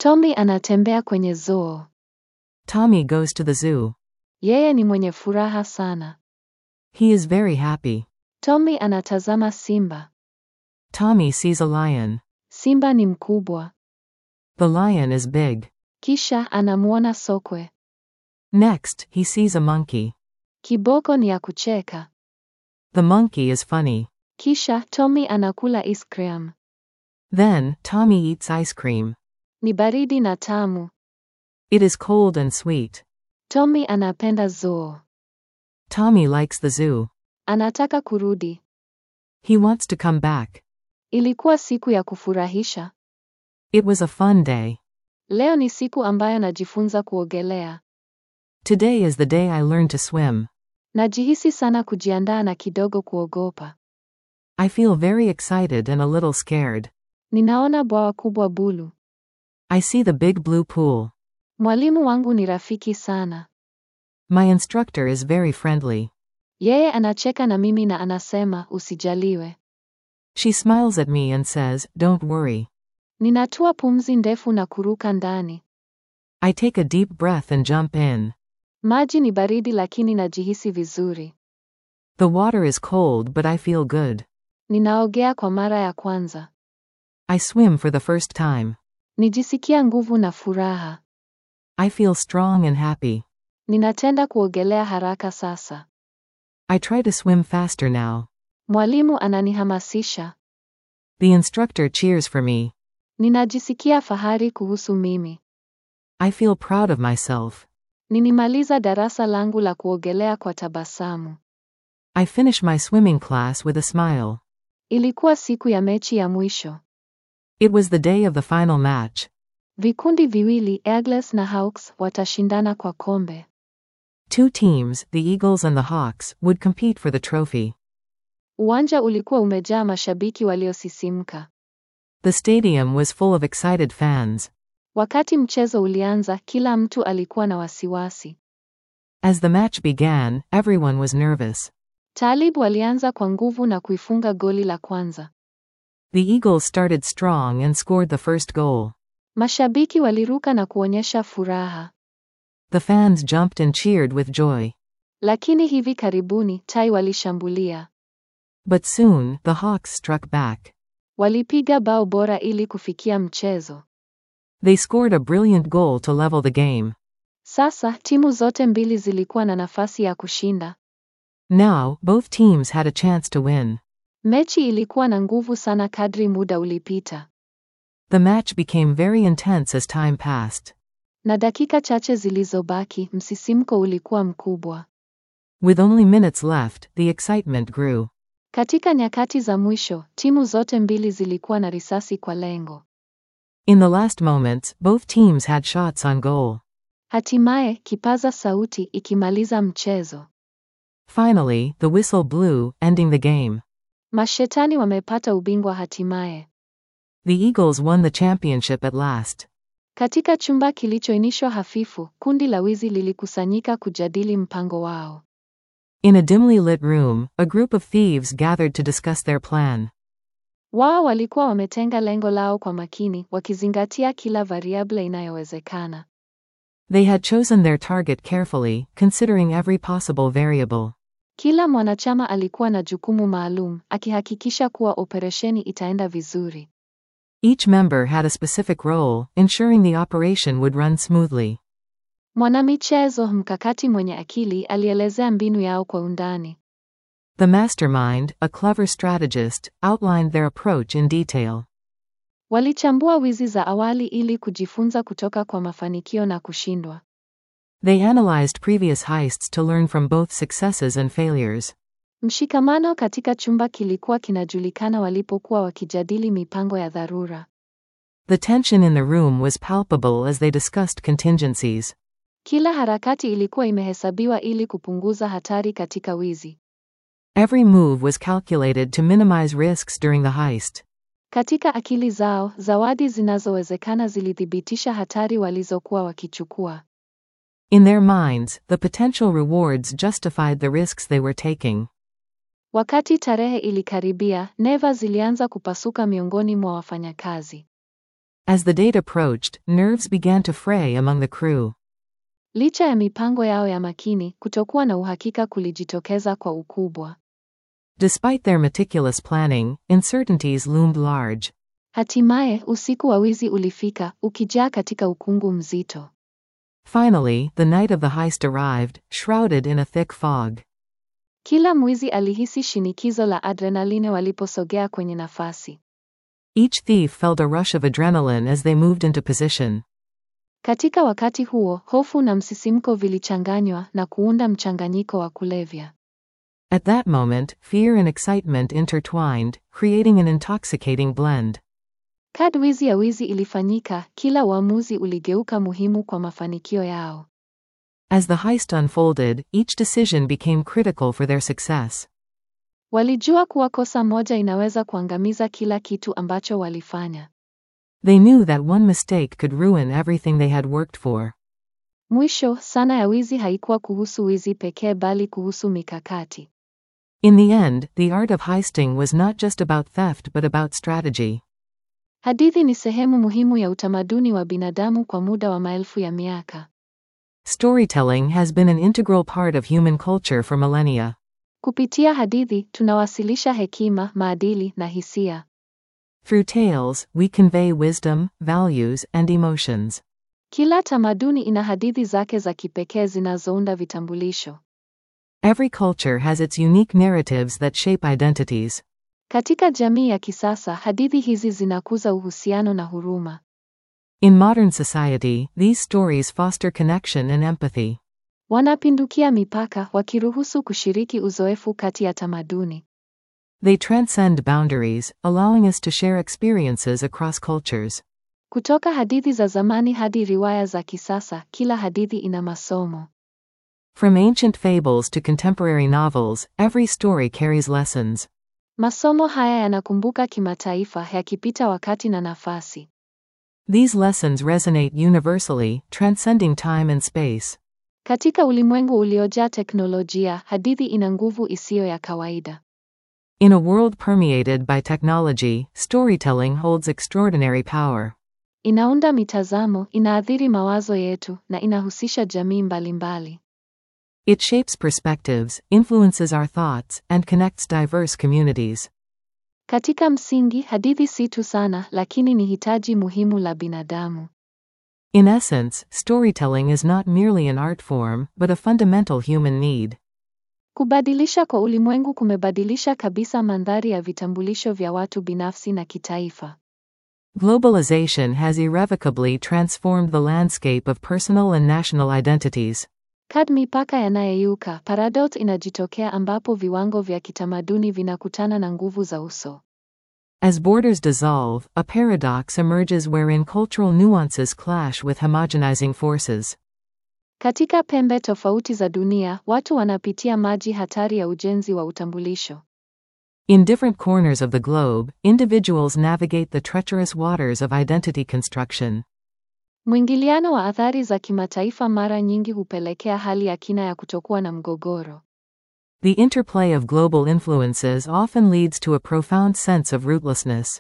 Tommy anatembea kwenye zoo. Tommy goes to the zoo. Yeye ni mwenye furaha sana. He is very happy. Tommy anatazama simba. Tommy sees a lion. Simba ni mkubwa. The lion is big. Kisha anamuona sokwe. Next, he sees a monkey. Kiboko ni ya kucheka. The monkey is funny. Kisha Tommy anakula ice cream. Then, Tommy eats ice cream. Ni baridi na tamu. It is cold and sweet. Tommy anapenda zoo. Tommy likes the zoo. Anataka kurudi. He wants to come back. Ilikuwa siku ya kufurahisha. It was a fun day. Leo ni siku ambayo najifunza kuogelea. Today is the day I learned to swim. Najihisi sana kujiandaa na kidogo kuogopa. I feel very excited and a little scared. Ninaona bwawa kubwa bulu. I see the big blue pool. Mwalimu wangu ni rafiki sana. My instructor is very friendly. Yeye anacheka na mimi na anasema usijaliwe. She smiles at me and says, Don't worry. Ninatua pumzi ndefu na kuruka ndani. I take a deep breath and jump in. Maji ni baridi lakini najihisi vizuri. The water is cold, but I feel good. Ninaogea kwa mara ya kwanza. I swim for the first time. Nijisikia nguvu na furaha. I feel strong and happy. Ninatenda kuogelea haraka sasa. I try to swim faster now. Mwalimu ananihamasisha. The instructor cheers for me. Ninajisikia fahari kuhusu mimi. I feel proud of myself. Ninimaliza darasa langu la kuogelea kwa tabasamu. I finish my swimming class with a smile. Ilikuwa siku ya mechi ya mwisho. It was the day of the final match. Vikundi viwili, Eagles na Hawks, watashindana kwa kombe. Two teams, the Eagles and the Hawks, would compete for the trophy. Uwanja ulikuwa umejaa mashabiki waliosisimka. The stadium was full of excited fans. Wakati mchezo ulianza, kila mtu alikuwa na wasiwasi. As the match began, everyone was nervous. Talib walianza kwa nguvu na kuifunga goli la kwanza. The Eagles started strong and scored the first goal. Mashabiki waliruka na kuonyesha furaha. The fans jumped and cheered with joy. Lakini hivi karibuni, Tai walishambulia. But soon, the Hawks struck back. Walipiga bao bora ili kufikia mchezo. They scored a brilliant goal to level the game. Sasa, timu zote mbili zilikuwa na nafasi ya kushinda. Now, both teams had a chance to win. Mechi ilikuwa na nguvu sana kadri muda ulipita. The match became very intense as time passed. Na dakika chache zilizobaki, msisimko ulikuwa mkubwa. With only minutes left, the excitement grew. Katika nyakati za mwisho, timu zote mbili zilikuwa na risasi kwa lengo. In the last moments, both teams had shots on goal. Hatimaye, kipaza sauti ikimaliza mchezo. Finally, the whistle blew, ending the game. Mashetani wamepata ubingwa hatimaye. The Eagles won the championship at last. Katika chumba kilichoinishwa hafifu, kundi la wizi lilikusanyika kujadili mpango wao. In a dimly lit room, a group of thieves gathered to discuss their plan. Wao walikuwa wametenga lengo lao kwa makini, wakizingatia kila variable inayowezekana. They had chosen their target carefully, considering every possible variable. Kila mwanachama alikuwa na jukumu maalum, akihakikisha kuwa operesheni itaenda vizuri. Each member had a specific role, ensuring the operation would run smoothly. Mwanamichezo mkakati mwenye akili alielezea mbinu yao kwa undani. The mastermind, a clever strategist, outlined their approach in detail. Walichambua wizi za awali ili kujifunza kutoka kwa mafanikio na kushindwa. They analyzed previous heists to learn from both successes and failures. Mshikamano katika chumba kilikuwa kinajulikana walipokuwa wakijadili mipango ya dharura. The tension in the room was palpable as they discussed contingencies. Kila harakati ilikuwa imehesabiwa ili kupunguza hatari katika wizi. Every move was calculated to minimize risks during the heist. Katika akili zao, zawadi zinazowezekana zilithibitisha hatari walizokuwa wakichukua. In their minds, the potential rewards justified the risks they were taking. Wakati tarehe ilikaribia, neva zilianza kupasuka miongoni mwa wafanyakazi. As the date approached, nerves began to fray among the crew. Licha ya mipango yao ya makini, kutokuwa na uhakika kulijitokeza kwa ukubwa. Despite their meticulous planning, uncertainties loomed large. Hatimaye, usiku wa wizi ulifika, ukijaa katika ukungu mzito. Finally, the night of the heist arrived, shrouded in a thick fog. Kila mwizi alihisi shinikizo la adrenaline waliposogea kwenye nafasi. Each thief felt a rush of adrenaline as they moved into position. Katika wakati huo, hofu na msisimko vilichanganywa na kuunda mchanganyiko wa kulevya. At that moment, fear and excitement intertwined, creating an intoxicating blend. Kadri ya wizi ilifanyika, kila uamuzi uligeuka muhimu kwa mafanikio yao. As the heist unfolded, each decision became critical for their success. Walijua kuwa kosa moja inaweza kuangamiza kila kitu ambacho walifanya. They knew that one mistake could ruin everything they had worked for. Mwisho, sana ya wizi haikuwa kuhusu wizi pekee bali kuhusu mikakati. In the end, the art of heisting was not just about theft but about strategy. Hadithi ni sehemu muhimu ya utamaduni wa binadamu kwa muda wa maelfu ya miaka. Storytelling has been an integral part of human culture for millennia. Kupitia hadithi, tunawasilisha hekima, maadili na hisia. Through tales, we convey wisdom, values, and emotions. Kila tamaduni ina hadithi zake za kipekee zinazounda vitambulisho. Every culture has its unique narratives that shape identities. Katika jamii ya kisasa, hadithi hizi zinakuza uhusiano na huruma. In modern society, these stories foster connection and empathy. Wanapindukia mipaka, wakiruhusu kushiriki uzoefu kati ya tamaduni. They transcend boundaries, allowing us to share experiences across cultures. Kutoka hadithi za zamani hadi riwaya za kisasa, kila hadithi ina masomo. From ancient fables to contemporary novels, every story carries lessons. Masomo haya yanakumbuka kimataifa, yakipita wakati na nafasi. These lessons resonate universally, transcending time and space. Katika ulimwengu uliojaa teknolojia, hadithi ina nguvu isiyo ya kawaida. In a world permeated by technology, storytelling holds extraordinary power. Inaunda mitazamo, inaathiri mawazo yetu na inahusisha jamii mbalimbali. It shapes perspectives, influences our thoughts, and connects diverse communities. Katika msingi, hadithi si tu sana, lakini ni hitaji muhimu la binadamu. In essence, storytelling is not merely an art form, but a fundamental human need. Kubadilisha kwa ulimwengu kumebadilisha kabisa mandhari ya vitambulisho vya watu binafsi na kitaifa. Globalization has irrevocably transformed the landscape of personal and national identities. Kad mipaka yanayeyuka, paradox inajitokea ambapo viwango vya kitamaduni vinakutana na nguvu za uso. As borders dissolve, a paradox emerges wherein cultural nuances clash with homogenizing forces. Katika pembe tofauti za dunia, watu wanapitia maji hatari ya ujenzi wa utambulisho. In different corners of the globe, individuals navigate the treacherous waters of identity construction. Mwingiliano wa athari za kimataifa mara nyingi hupelekea hali ya kina ya kutokuwa na mgogoro. The interplay of global influences often leads to a profound sense of rootlessness.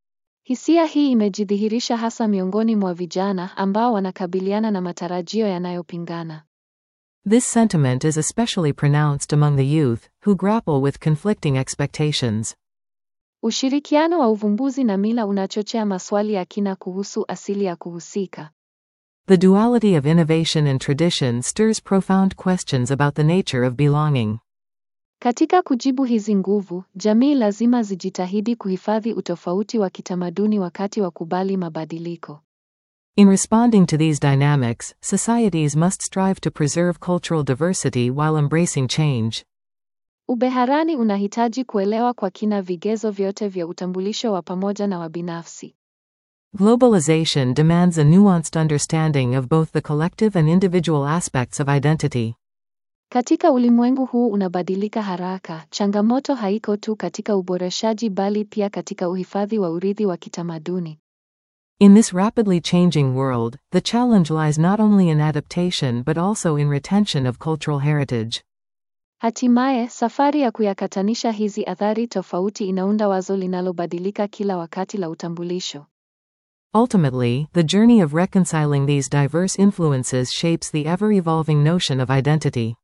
Hisia hii imejidhihirisha hasa miongoni mwa vijana ambao wanakabiliana na matarajio yanayopingana. This sentiment is especially pronounced among the youth, who grapple with conflicting expectations. Ushirikiano wa uvumbuzi na mila unachochea maswali ya kina kuhusu asili ya kuhusika. The duality of innovation and tradition stirs profound questions about the nature of belonging. Katika kujibu hizi nguvu, jamii lazima zijitahidi kuhifadhi utofauti wa kitamaduni wakati wa kubali mabadiliko. In responding to these dynamics, societies must strive to preserve cultural diversity while embracing change. Ubeharani unahitaji kuelewa kwa kina vigezo vyote vya utambulisho wa pamoja na wa binafsi. Globalization demands a nuanced understanding of both the collective and individual aspects of identity. Katika ulimwengu huu unabadilika haraka, changamoto haiko tu katika uboreshaji bali pia katika uhifadhi wa urithi wa kitamaduni. In this rapidly changing world, the challenge lies not only in adaptation but also in retention of cultural heritage. Hatimaye, safari ya kuyakatanisha hizi athari tofauti inaunda wazo linalobadilika kila wakati la utambulisho. Ultimately, the journey of reconciling these diverse influences shapes the ever evolving notion of identity.